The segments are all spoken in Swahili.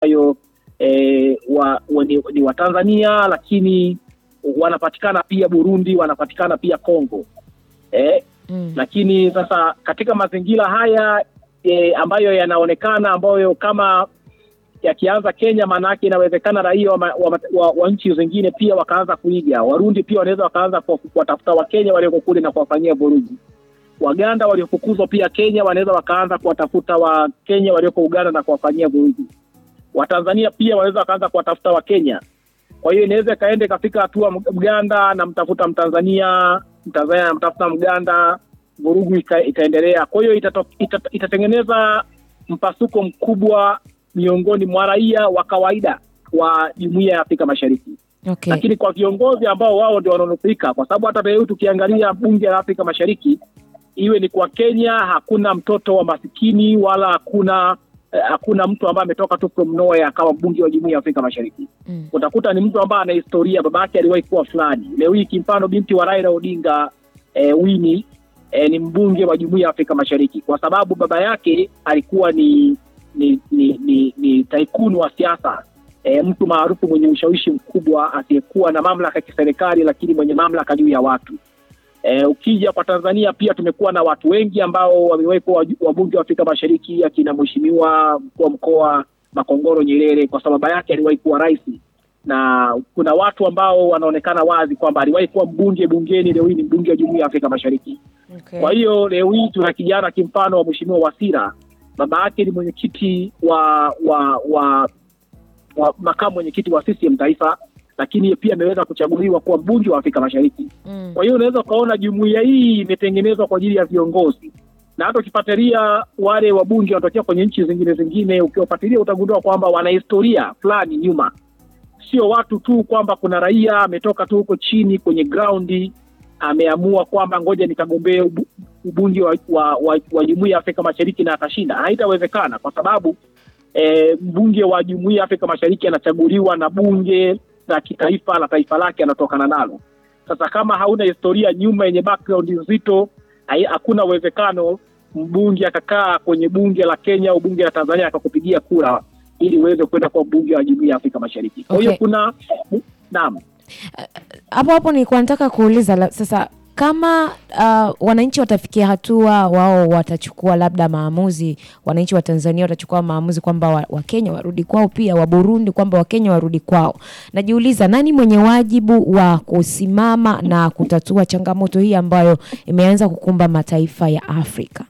ambayo e, wa, wa, ni, ni Watanzania lakini wanapatikana pia Burundi, wanapatikana pia Kongo e, Mm. lakini sasa katika mazingira haya e, ambayo yanaonekana ambayo kama yakianza Kenya, maanake inawezekana raia wa, ma- wa, wa, wa nchi zingine pia wakaanza kuiga. Warundi pia wanaweza wakaanza kuwa- kuwatafuta Wakenya walioko kule na kuwafanyia vurugu. Waganda waliofukuzwa pia Kenya wanaweza wakaanza kuwatafuta Wakenya walioko Uganda na kuwafanyia vurugu. Watanzania pia wanaweza wakaanza kuwatafuta Wakenya. Kwa hiyo inaweza ikaenda ikafika hatua Mganda anamtafuta Mtanzania, Mtanzania anamtafuta Mganda, vurugu ika, ikaendelea. Kwa hiyo itato- ita- itatengeneza mpasuko mkubwa miongoni mwa raia wa kawaida wa jumuiya ya Afrika Mashariki Okay. lakini kwa viongozi ambao wao ndio wanaonufaika, kwa sababu hata leo tukiangalia bunge la Afrika Mashariki, iwe ni kwa Kenya, hakuna mtoto wa masikini wala hakuna eh, hakuna mtu ambaye ametoka tu from nowhere akawa mbunge wa jumuiya ya Afrika Mashariki. Mm. Utakuta ni mtu ambaye ana historia, baba yake aliwahi kuwa fulani. Leo hii kimfano, binti wa Raila Odinga eh, Winnie eh, ni mbunge wa jumuiya ya Afrika Mashariki kwa sababu baba yake alikuwa ni ni ni, ni, ni taikuni wa siasa e, mtu maarufu mwenye ushawishi mkubwa asiyekuwa na mamlaka ya kiserikali lakini mwenye mamlaka juu ya watu. E, ukija kwa Tanzania pia tumekuwa na watu wengi ambao wamewahi kuwa waju- wabunge wa Afrika Mashariki, akina mheshimiwa mkuu wa mkoa Makongoro Nyerere, kwa sababu baba yake aliwahi kuwa rais, na kuna watu ambao wanaonekana wazi kwamba aliwahi kuwa mbunge bungeni, leo hii ni mbunge wa Jumuiya ya Afrika Mashariki. Okay. Kwa hiyo leo hii tuna kijana kimfano wa mheshimiwa Wasira, baba yake ni mwenyekiti wa wa wa, wa makamu mwenyekiti wa CCM taifa, lakini pia ameweza kuchaguliwa kuwa mbunge wa Afrika Mashariki. Mm. Kwa hiyo unaweza ukaona jumuiya hii imetengenezwa kwa ajili ya viongozi, na hata ukifuatilia wale wabunge wanatokea kwenye nchi zingine zingine, ukiwafuatilia utagundua kwamba wana historia fulani nyuma, sio watu tu kwamba kuna raia ametoka tu huko chini kwenye graundi ameamua kwamba ngoja nikagombee ubu- ubunge wa, wa, wa, wa jumuiya ya Afrika Mashariki na atashinda. Haitawezekana kwa sababu e, mbunge wa jumuiya ya Afrika Mashariki anachaguliwa na bunge la kitaifa la taifa lake anatokana nalo. Sasa kama hauna historia nyuma yenye background nzito, hai- hakuna uwezekano mbunge akakaa kwenye bunge la Kenya au bunge la Tanzania akakupigia kura ili uweze kwenda kuwa mbunge wa jumuiya ya Afrika Mashariki. Kwa hiyo Okay. kuna naam, hapo hapo nilikuwa nataka kuuliza la, sasa kama uh, wananchi watafikia hatua wao watachukua labda maamuzi, wananchi wa Tanzania watachukua maamuzi kwamba wa- Wakenya warudi kwao, pia wa Burundi kwamba Wakenya warudi kwao, najiuliza nani mwenye wajibu wa kusimama na kutatua changamoto hii ambayo imeanza kukumba mataifa ya Afrika?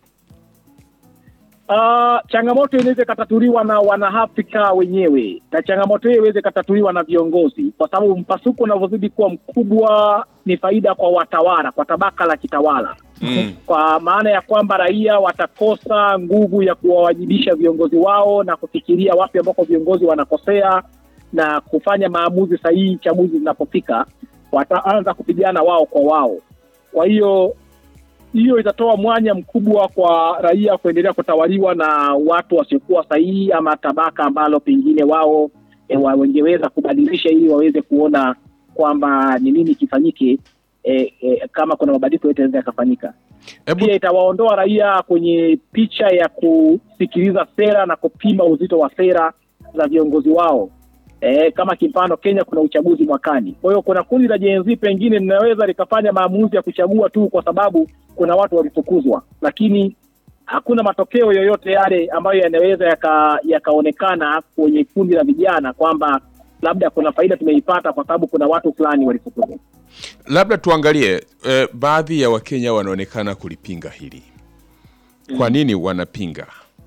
Uh, changamoto inaweza ikatatuliwa na wanaafrika wenyewe na changamoto hiyo iweze ikatatuliwa na viongozi, kwa sababu mpasuko unavyozidi kuwa mkubwa ni faida kwa watawala, kwa tabaka la kitawala Mm. kwa maana ya kwamba raia watakosa nguvu ya kuwawajibisha viongozi wao na kufikiria wapi ambako viongozi wanakosea na kufanya maamuzi sahihi chaguzi zinapofika, wataanza kupigana wao kwa wao. Kwa hiyo hiyo itatoa mwanya mkubwa kwa raia kuendelea kutawaliwa na watu wasiokuwa sahihi ama tabaka ambalo pengine wao e, wa- wangeweza kubadilisha ili waweze kuona kwamba ni nini kifanyike e, e, kama kuna mabadiliko yote yanaweza yakafanyika Hebu pia itawaondoa raia kwenye picha ya kusikiliza sera na kupima uzito wa sera za viongozi wao. E, kama kimfano Kenya kuna uchaguzi mwakani, kwa hiyo kuna kundi la Gen Z pengine linaweza likafanya maamuzi ya kuchagua tu kwa sababu kuna watu walifukuzwa, lakini hakuna matokeo yoyote yale ambayo yanaweza yaka- yakaonekana kwenye kundi la vijana kwamba labda kuna faida tumeipata kwa sababu kuna watu fulani walifukuzwa. labda tuangalie eh, baadhi ya Wakenya wanaonekana kulipinga hili. Kwa nini wanapinga?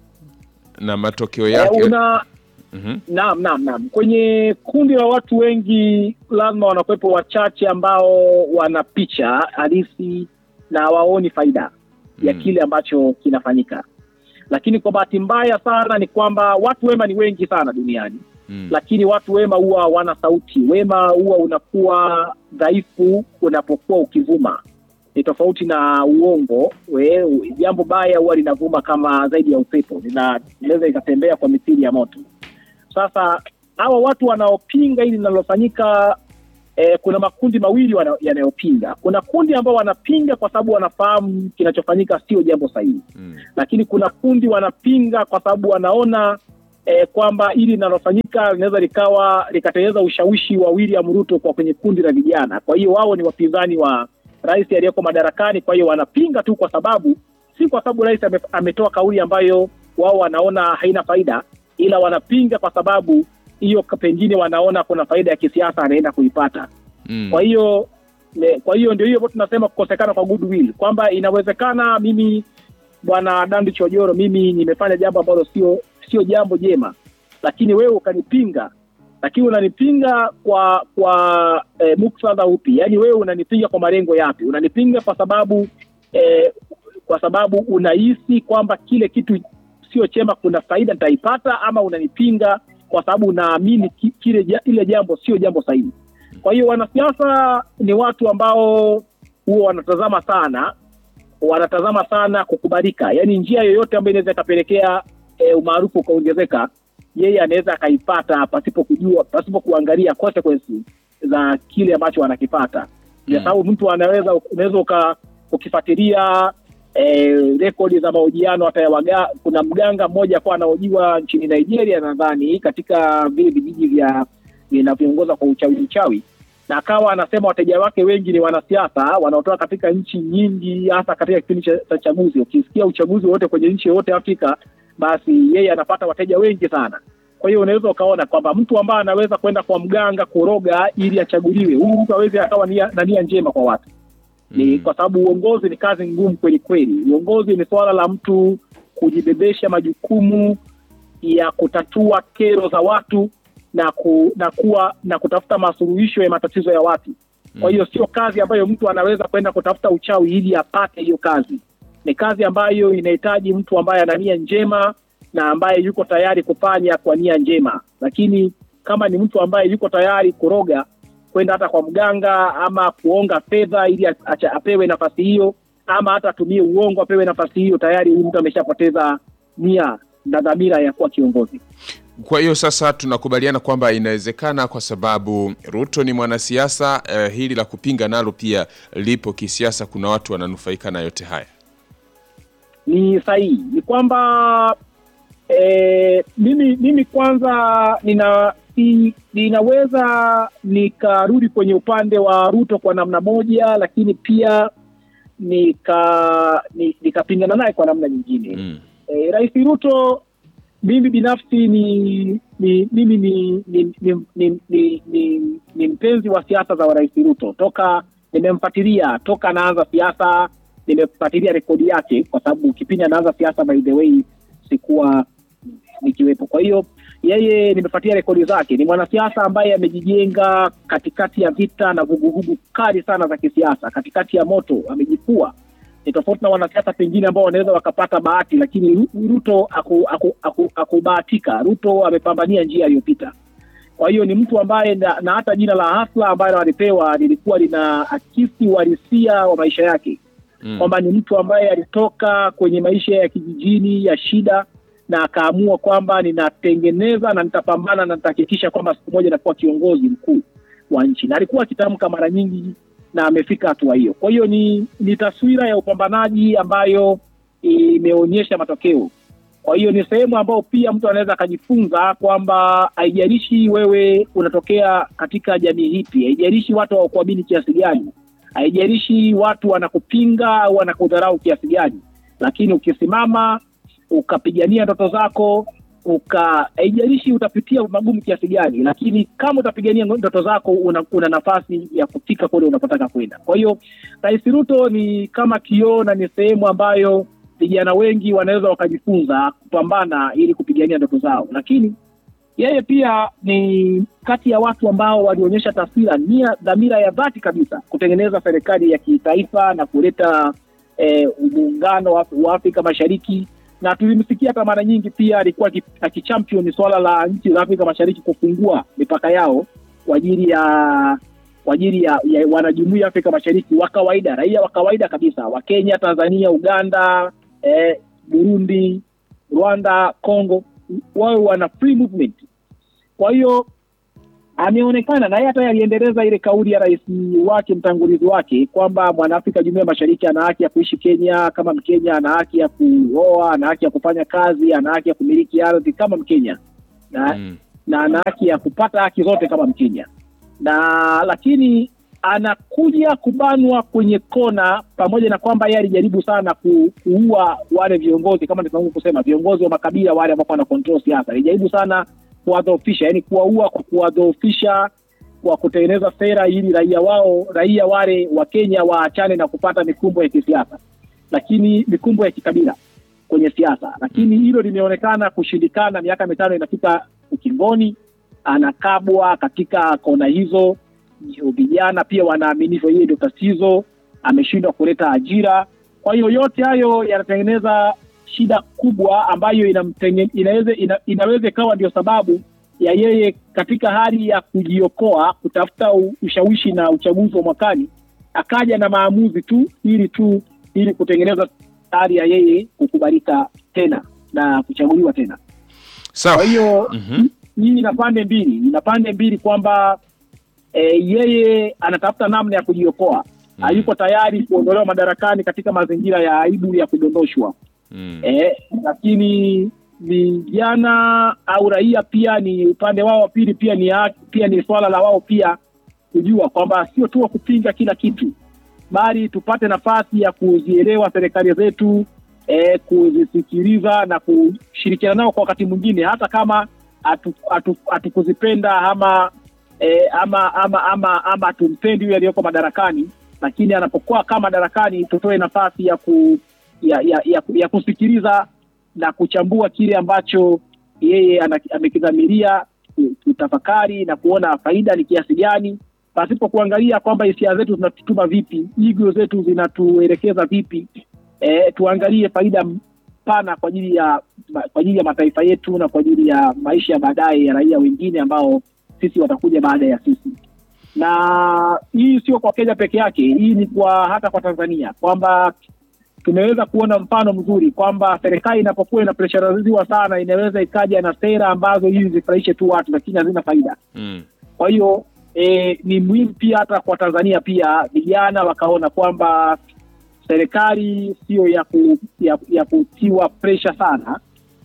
Na matokeo yake Eh, una Mhm. Naam, naam, naam. Kwenye kundi la watu wengi lazima wanakuwepo wachache ambao wana picha halisi na waoni faida ya Mm. kile ambacho kinafanyika, lakini kwa bahati mbaya sana ni kwamba watu wema ni wengi sana duniani Mm. lakini watu wema huwa hawana sauti. Wema huwa unakuwa dhaifu unapokuwa ukivuma, ni tofauti na uongo. We, jambo baya huwa linavuma kama zaidi ya upepo, lina- linaweza ikatembea kwa mithili ya moto. Sasa hawa watu wanaopinga hili linalofanyika eh, kuna makundi mawili wana- yanayopinga. Kuna kundi ambao wanapinga kwa sababu wanafahamu kinachofanyika sio jambo sahihi Mm. lakini kuna kundi wanapinga kwa sababu wanaona eh, kwamba hili linalofanyika linaweza likawa likatengeneza ushawishi wa William Ruto kwa kwenye kundi la vijana. Kwa hiyo wao ni wapinzani wa rais aliyeko madarakani, kwa hiyo wanapinga tu kwa sababu si kwa sababu rais ame, ametoa kauli ambayo wao wanaona haina faida, ila wanapinga kwa sababu hiyo pengine wanaona kuna faida ya kisiasa anaenda kuipata. Mm. Kwa hiyo ne- kwa hiyo ndio hiyo ambayo tunasema kukosekana kwa goodwill, kwamba inawezekana mimi bwana Dandi Chojoro, mimi nimefanya jambo ambalo sio sio jambo jema, lakini wewe ukanipinga, lakini unanipinga kwa kwa e, muktadha upi? Yaani wewe unanipinga kwa malengo yapi? Unanipinga kwa sababu e, kwa sababu unahisi kwamba kile kitu sio chema, kuna faida nitaipata, ama unanipinga kwa sababu unaamini ki- kile ja- ile jambo sio jambo sahihi. Kwa hiyo wanasiasa ni watu ambao huwa wanatazama sana wanatazama sana kukubalika, yaani njia yoyote ambayo inaweza ikapelekea e, umaarufu ukaongezeka, yeye anaweza akaipata pasipo kujua, pasipo kuangalia consequences za kile ambacho wanakipata Mm. kwa sababu mtu anaweza unaweza uka ukifuatilia eh, rekodi za mahojiano hata ya waga, kuna mganga mmoja kwa anahojiwa nchini Nigeria nadhani katika vile vijiji vya vinavyoongoza kwa uchawi uchawi na akawa anasema wateja wake wengi ni wanasiasa wanaotoka katika nchi nyingi, hasa katika kipindi cha cha chaguzi. Ukisikia uchaguzi wote kwenye nchi yoyote Afrika, basi yeye anapata wateja wengi sana. Kwa hiyo unaweza ukaona kwamba mtu ambaye anaweza kwenda kwa mganga kuroga ili achaguliwe, huyu mtu awezi akawa nia, na nia njema kwa watu ni Mm. kwa sababu uongozi ni kazi ngumu kweli kweli. Uongozi ni suala la mtu kujibebesha majukumu ya kutatua kero za watu na ku, na kuwa na kutafuta masuluhisho ya matatizo ya watu. Kwa hiyo sio kazi ambayo mtu anaweza kwenda kutafuta uchawi ili apate hiyo kazi. Ni kazi ambayo inahitaji mtu ambaye ana nia njema na ambaye yuko tayari kufanya kwa nia njema, lakini kama ni mtu ambaye yuko tayari kuroga kwenda hata kwa mganga ama kuonga fedha ili a- acha- apewe nafasi hiyo, ama hata atumie uongo apewe nafasi hiyo, tayari huyu mtu ameshapoteza nia na dhamira ya kuwa kiongozi. Kwa hiyo sasa tunakubaliana kwamba inawezekana kwa sababu Ruto ni mwanasiasa eh, hili la kupinga nalo pia lipo kisiasa. Kuna watu wananufaika na yote haya. Ni sahihi, ni kwamba eh, mimi mimi kwanza nina si, ninaweza nikarudi kwenye upande wa Ruto kwa namna moja, lakini pia nika ni- nikapingana naye kwa namna nyingine. Mm. Eh, Rais Ruto mimi binafsi ni ni mimi ni ni ni, ni, ni, ni, ni mpenzi wa siasa za Rais Ruto toka nimemfuatilia toka anaanza siasa, nimefuatilia rekodi yake, kwa sababu kipindi anaanza siasa, by the way, sikuwa nikiwepo. Kwa hiyo yeye nimefuatilia rekodi zake. Ni mwanasiasa ambaye amejijenga katikati ya vita na vuguvugu kali sana za kisiasa, katikati ya moto, amejipua. Ni tofauti na wanasiasa pengine ambao wanaweza wakapata bahati, lakini Ru- Ruto aku- aku- aku- akubahatika. Ruto amepambania njia aliyopita. Kwa hiyo ni mtu ambaye na, na hata jina la Hasla ambayo alipewa lilikuwa lina akisi uhalisia wa maisha yake Mm. kwamba ni mtu ambaye alitoka kwenye maisha ya kijijini ya shida na akaamua kwamba ninatengeneza na nitapambana na nitahakikisha kwamba siku moja nakuwa kiongozi mkuu wa nchi, na alikuwa akitamka mara nyingi na amefika hatua hiyo. Kwa hiyo ni, ni taswira ya upambanaji ambayo imeonyesha matokeo. Kwa hiyo ni sehemu ambayo pia mtu anaweza akajifunza kwamba haijalishi wewe unatokea katika jamii hipi, haijalishi watu hawakuamini kiasi gani, haijalishi watu wanakupinga au wanakudharau kiasi gani, lakini ukisimama ukapigania ndoto zako uka haijalishi utapitia magumu kiasi gani, lakini kama utapigania ndoto zako una, una nafasi ya kufika kule unapotaka kwenda. Kwa hiyo Rais Ruto ni kama kioo na ni sehemu ambayo vijana wengi wanaweza wakajifunza kupambana ili kupigania ndoto zao, lakini yeye pia ni kati ya watu ambao walionyesha taswira nia dhamira ya dhati kabisa kutengeneza serikali ya kitaifa na kuleta eh, muungano wa wa Afrika Mashariki, na tulimsikia hata mara nyingi pia alikuwa aki- akichampion swala la nchi za Afrika Mashariki kufungua mipaka yao kwa ajili ya kwa ajili ya, ya wanajumuiya ya Afrika Mashariki wa kawaida, raia wa kawaida kabisa wa Kenya, Tanzania, Uganda, eh, Burundi, Rwanda, Congo wawe wana free movement. Kwa hiyo ameonekana na yeye hata aliendeleza ile kauli ya rais wake mtangulizi wake kwamba mwanaafrika jumuiya ya mashariki ana haki ya kuishi Kenya kama Mkenya, ana haki ya kuoa, ana haki ya kufanya kazi, ana haki ya kumiliki ardhi kama Mkenya. na, Mm. na ana haki ya kupata haki zote kama Mkenya, na lakini anakuja kubanwa kwenye kona, pamoja na kwamba yeye alijaribu sana ku, kuua wale viongozi kama nilivyoanza kusema, viongozi wa makabila wale ambao wana control siasa, alijaribu sana kuwadhoofisha, yani kuwaua kwa kuwadhoofisha kwa kutengeneza sera ili raia wao raia wale wa Kenya waachane na kupata mikumbo ya kisiasa, lakini mikumbo ya kikabila kwenye siasa, lakini hilo limeonekana kushindikana. Miaka mitano inafika ukingoni, anakabwa katika kona hizo. Vijana pia wanaaminishwa yeye ndio tatizo, ameshindwa kuleta ajira. Kwa hiyo yote hayo yanatengeneza shida kubwa ambayo inamtenge, inaweza ina, inaweza ikawa ndio sababu ya yeye katika hali ya kujiokoa kutafuta u- ushawishi na uchaguzi wa mwakani akaja na maamuzi tu ili tu ili kutengeneza hali ya yeye kukubalika tena na kuchaguliwa tena. Sawa. Kwa hiyo Mhm. hii ina pande mbili, ina pande mbili kwamba e, yeye anatafuta namna ya kujiokoa Mm. hayuko tayari kuondolewa madarakani katika mazingira ya aibu ya kudondoshwa. Mm. Eh, lakini vijana au raia pia ni upande wao wa pili, pia ni haki- pia ni swala la wao pia kujua kwamba sio tu wa kupinga kila kitu, bali tupate nafasi ya kuzielewa serikali zetu eh, kuzisikiliza na kushirikiana nao kwa wakati mwingine, hata kama hatu- hatu- hatukuzipenda ama eh, ama ama ama ama hatumpendi yule aliyoko madarakani, lakini anapokuwa kama madarakani, tutoe nafasi ya ku ya, ya, ya, ya kusikiliza na kuchambua kile ambacho yeye ana- amekidhamiria, ku- kutafakari na kuona faida ni kiasi gani, pasipo kuangalia kwamba hisia zetu zinatutuma vipi, igo zetu zinatuelekeza vipi. E, tuangalie faida pana kwa ajili ya kwa ajili ya mataifa yetu na kwa ajili ya maisha ya baadaye ya raia wengine ambao sisi watakuja baada ya sisi na hii sio kwa Kenya peke yake, hii ni kwa hata kwa Tanzania kwamba tumeweza kuona mfano mzuri kwamba serikali inapokuwa inapreshariziwa sana inaweza ikaja na sera ambazo hizi zifurahishe tu watu lakini hazina faida. Mm. Kwa hiyo e, ni muhimu pia hata kwa Tanzania pia vijana wakaona kwamba serikali sio ya, ku, ya, ya kutiwa presha sana,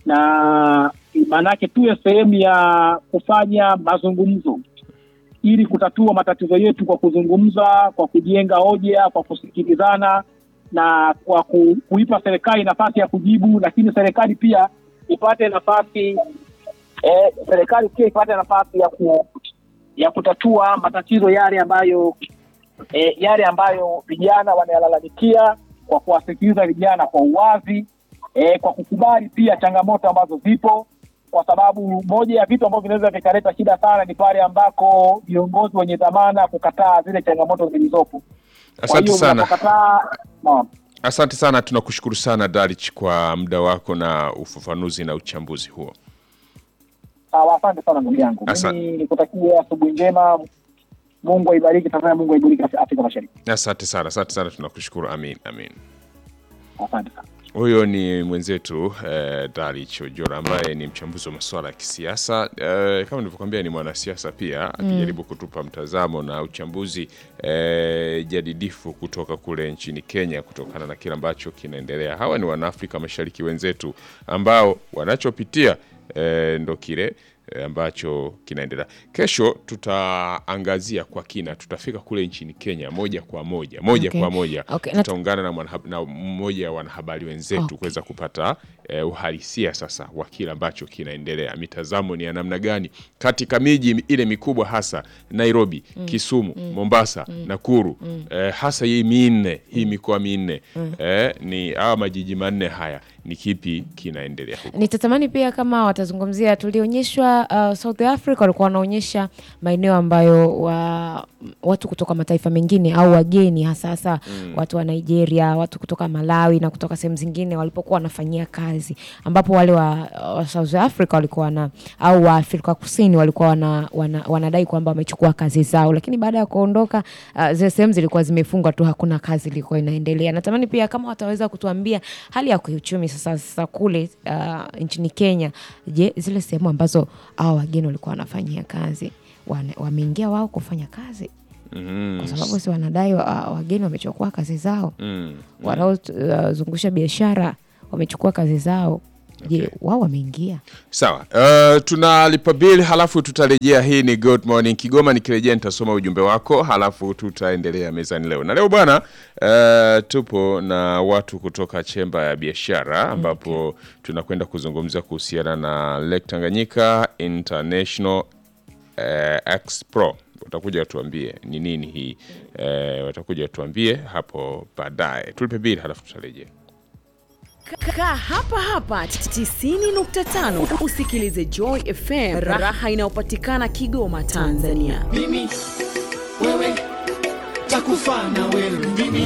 na maanake tuwe sehemu ya kufanya mazungumzo ili kutatua matatizo yetu kwa kuzungumza, kwa kujenga hoja, kwa kusikilizana na kwa ku, kuipa serikali nafasi ya kujibu, lakini serikali pia ipate nafasi eh, serikali pia ipate nafasi ya ku, ya kutatua matatizo yale ambayo eh, yale ambayo vijana wanayalalamikia kwa kuwasikiliza vijana kwa uwazi eh, kwa kukubali pia changamoto ambazo zipo, kwa sababu moja ya vitu ambavyo vinaweza vikaleta shida sana ni pale ambako viongozi wenye dhamana kukataa zile changamoto zilizopo. Kwa Asante hiyo sana. unapokataa, naam. Asante sana, tunakushukuru sana Darich kwa muda wako na ufafanuzi na uchambuzi huo. Sawa, asante sana ndugu yangu. Asa- Mimi nikutakia asubuhi njema. Mungu aibariki Tanzania, Mungu aibariki Afrika Mashariki. Asante sana, asante sana, tunakushukuru. Amin, amin. Asante sana. Huyo ni mwenzetu eh, Darich Ojora ambaye ni mchambuzi wa masuala ya kisiasa eh, kama nilivyokuambia ni mwanasiasa pia akijaribu kutupa mtazamo na uchambuzi eh, jadidifu kutoka kule nchini Kenya kutokana na kile ambacho kinaendelea. Hawa ni wanaafrika Mashariki wenzetu ambao wanachopitia eh, ndo kile eh, ambacho kinaendelea. Kesho tutaangazia kwa kina, tutafika kule nchini Kenya moja kwa moja moja Okay. kwa moja Okay, na- tutaungana na, mwanahab- na mmoja wa wanahabari wenzetu Okay. kuweza kupata eh, uhalisia sasa wa kile ambacho kinaendelea, mitazamo ni ya namna gani katika miji ile mikubwa, hasa Nairobi, Kisumu, Mombasa, Nakuru, eh, hasa hii minne hii mikoa minne eh, ni hawa majiji manne haya, ni kipi kinaendelea huko? Nitatamani pia kama watazungumzia, tulionyeshwa uh, South Africa walikuwa wanaonyesha maeneo ambayo wa, watu kutoka mataifa mengine au wageni hasa hasa watu wa Nigeria, watu kutoka Malawi na kutoka sehemu zingine walipokuwa wanafanyia kazi, ambapo wale wa, wa South Africa walikuwa wana au wa Afrika Kusini walikuwa wana, wana, wanadai kwamba wamechukua kazi zao, lakini baada ya kuondoka uh, zile sehemu zilikuwa zimefungwa tu, hakuna kazi ilikuwa inaendelea. Natamani pia kama wataweza kutuambia hali ya kiuchumi sasa, sasa kule uh, nchini Kenya, je, zile sehemu ambazo hao wageni walikuwa wanafanyia kazi wane- wameingia wao kufanya kazi Mhm. kwa sababu si wanadai wa, wageni wamechukua kazi zao, Mm. wanaozungusha biashara wamechukua kazi zao. je wao wameingia Sawa, uh, tunalipa bill halafu tutarejea. Hii ni Good Morning Kigoma. Nikirejea nitasoma ujumbe wako halafu tutaendelea mezani leo. Na leo bwana, uh, tupo na watu kutoka chemba ya biashara ambapo tunakwenda kuzungumza kuhusiana na Lake Tanganyika International uh, Expo. Watakuja watuambie ni nini hii uh, watakuja watuambie hapo baadaye. Tulipe bill halafu tutarejea. Kaa hapa hapa 90.5 usikilize Joy FM, raha inayopatikana Kigoma, Tanzania. mimi wewe takufa na wewe mimi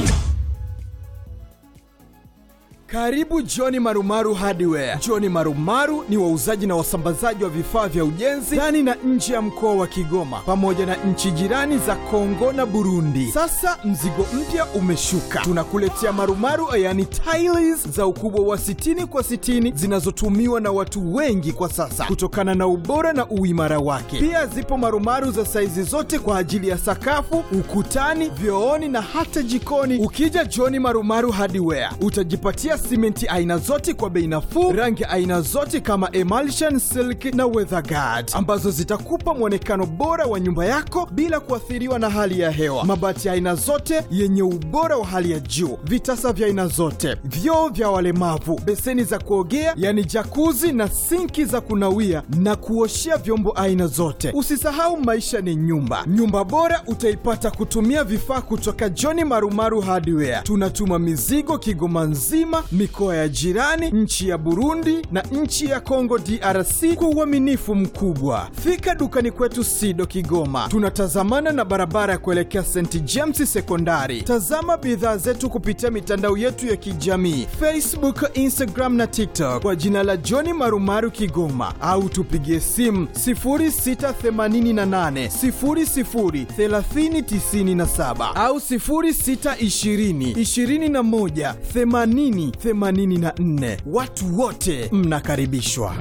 Karibu Johni Marumaru Hardware. Johni Marumaru ni wauzaji na wasambazaji wa vifaa vya ujenzi ndani na nje ya mkoa wa Kigoma pamoja na nchi jirani za Kongo na Burundi. Sasa mzigo mpya umeshuka, tunakuletea marumaru yani tiles za ukubwa wa 60 kwa 60 zinazotumiwa na watu wengi kwa sasa kutokana na ubora na uimara wake. Pia zipo marumaru za saizi zote kwa ajili ya sakafu, ukutani, vyooni na hata jikoni. Ukija Johni Marumaru Hardware utajipatia simenti aina zote kwa bei nafuu, rangi aina zote kama emulsion, silk na weatherguard ambazo zitakupa mwonekano bora wa nyumba yako bila kuathiriwa na hali ya hewa. Mabati ya aina zote yenye ubora wa hali ya juu, vitasa vya aina zote, vyoo vya walemavu, beseni za kuogea yani jakuzi na sinki za kunawia na kuoshea vyombo aina zote. Usisahau maisha ni nyumba. Nyumba bora utaipata kutumia vifaa kutoka John Marumaru Hardware. Tunatuma mizigo Kigoma nzima, mikoa ya jirani, nchi ya Burundi na nchi ya Kongo DRC kwa uaminifu mkubwa. Fika dukani kwetu Sido Kigoma, tunatazamana na barabara ya kuelekea St James Sekondari. Tazama bidhaa zetu kupitia mitandao yetu ya kijamii Facebook, Instagram na TikTok kwa jina la John Marumaru Kigoma, au tupigie simu 0688 00 3097 au 0620 21 80 84. Watu wote mnakaribishwa.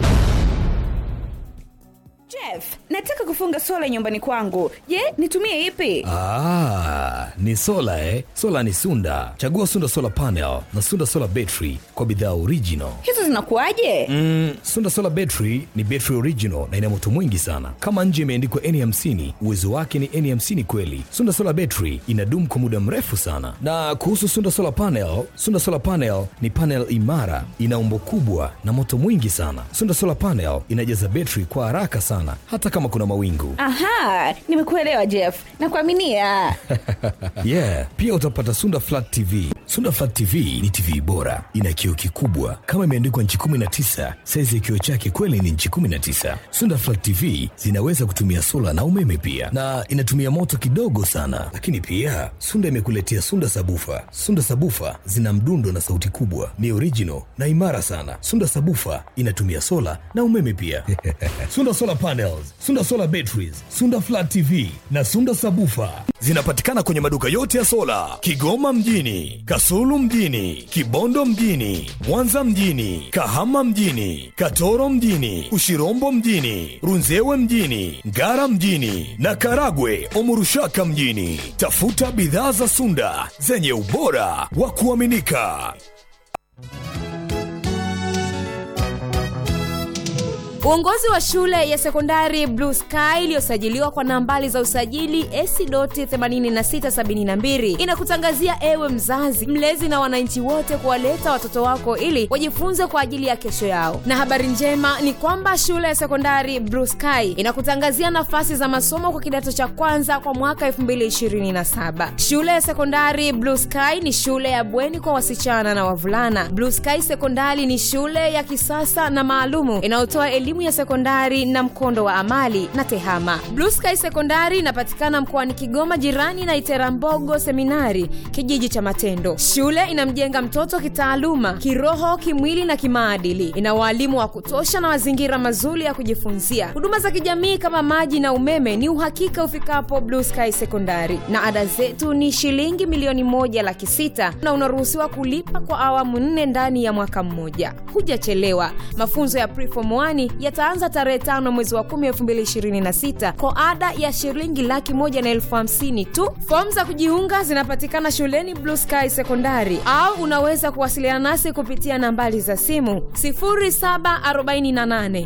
Jeff, nataka kufunga sola nyumbani kwangu. Je, nitumie ipi? Ah, ni sola eh? Sola ni Sunda. Chagua Sunda Solar Panel na Sunda Solar Battery kwa bidhaa original. Hizo zinakuwaje? Mm, Sunda Solar Battery ni battery original na ina moto mwingi sana. Kama nje imeandikwa N50, uwezo wake ni N50 kweli. Sunda Solar Battery inadumu kwa muda mrefu sana. Na kuhusu Sunda Solar Panel, Sunda Solar Panel ni panel imara, ina umbo kubwa na moto mwingi sana. Sunda Solar Panel inajaza battery kwa haraka sana hata kama kuna mawingu. Aha, nimekuelewa Jeff. Nakuaminia. yeah pia utapata sunda flat tv sunda flat tv ni tv bora ina kioo kikubwa kama imeandikwa nchi 19 saizi ya kioo chake kweli ni nchi 19 sunda flat tv zinaweza kutumia sola na umeme pia na inatumia moto kidogo sana lakini pia sunda imekuletea sunda sabufa sunda sabufa zina mdundo na sauti kubwa ni original na imara sana sunda sabufa inatumia sola na umeme pia sunda solar panels sunda solar batteries sunda flat tv na sunda sabufa zinapatikana kwenye maduka yote ya sola kigoma mjini kasulu mjini kibondo mjini mwanza mjini kahama mjini katoro mjini ushirombo mjini runzewe mjini ngara mjini na karagwe omurushaka mjini tafuta bidhaa za sunda zenye ubora wa kuaminika Uongozi wa shule ya sekondari Blue Sky iliyosajiliwa kwa nambari za usajili AC.8672 inakutangazia ewe mzazi, mlezi na wananchi wote kuwaleta watoto wako ili wajifunze kwa ajili ya kesho yao. Na habari njema ni kwamba shule ya sekondari Blue Sky inakutangazia nafasi za masomo kwa kidato cha kwanza kwa mwaka 2027. Shule ya sekondari Blue Sky ni shule ya bweni kwa wasichana na wavulana. Blue Sky Sekondari ni shule ya kisasa na maalumu inayotoa elimu ya sekondari na mkondo wa amali na tehama. Blue Sky Sekondari inapatikana mkoani Kigoma, jirani na Iterambogo Seminari, kijiji cha Matendo. Shule inamjenga mtoto kitaaluma, kiroho, kimwili na kimaadili. Ina waalimu wa kutosha na mazingira mazuri ya kujifunzia. Huduma za kijamii kama maji na umeme ni uhakika ufikapo Blue Sky Sekondari, na ada zetu ni shilingi milioni moja laki sita na unaruhusiwa kulipa kwa awamu nne ndani ya mwaka mmoja. Hujachelewa. Mafunzo ya preform 1 yataanza tarehe tano mwezi wa 10 2026 kwa ada ya shilingi laki moja na elfu hamsini tu. Fomu za kujiunga zinapatikana shuleni Blue Sky Sekondari au unaweza kuwasiliana nasi kupitia nambari za simu 0748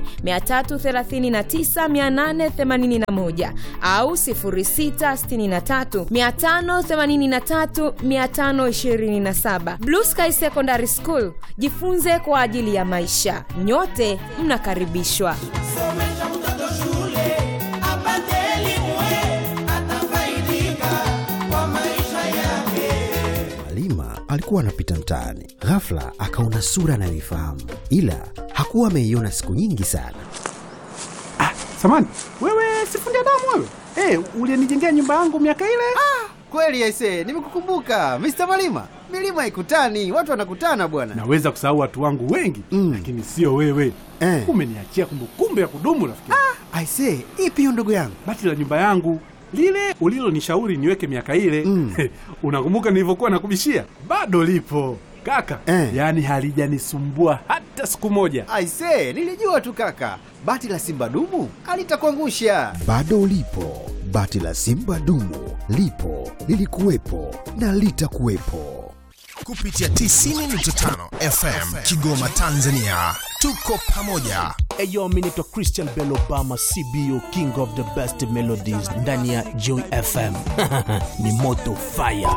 339 881 au 0663 583 527. Blue Sky Secondary School, jifunze kwa ajili ya maisha. Nyote mnakaribishwa. Somesha mtoto shule apate elimu, atafaidika kwa maisha yake. Halima alikuwa anapita mtaani, ghafla akaona sura anayoifahamu, ila hakuwa ameiona siku nyingi sana. Samani, wewe sifundi damu wewe? Eh, ulinijengea nyumba yangu miaka ile? Kweli aise, nimekukumbuka Mr. Malima. Milima haikutani, watu wanakutana bwana. Naweza kusahau watu wangu wengi Mm. lakini sio wewe. Eh. Umeniachia kumbukumbu ya kudumu rafiki. Aise, ipi hiyo ndugu yangu? Bati la nyumba yangu lile ulilonishauri niweke miaka ile Mm. unakumbuka nilivyokuwa nakubishia? Bado lipo kaka, Eh. yaani halijanisumbua hata siku moja. Aise, nilijua tu kaka, bati la simba dumu alitakuangusha. Bado lipo bati la simba dumu, lipo lilikuwepo na litakuwepo. kupitia 90.5 FM Kigoma, Tanzania. Tuko pamoja. Eyo, mi naitwa Christian Bell Obama, CBO King of the Best Melodies ndani ya Joy FM. ni moto fire.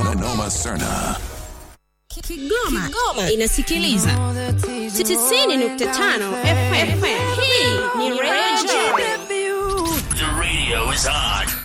Kigoma, inasikiliza 90.5 FM. Hii ni Radio The radio is on.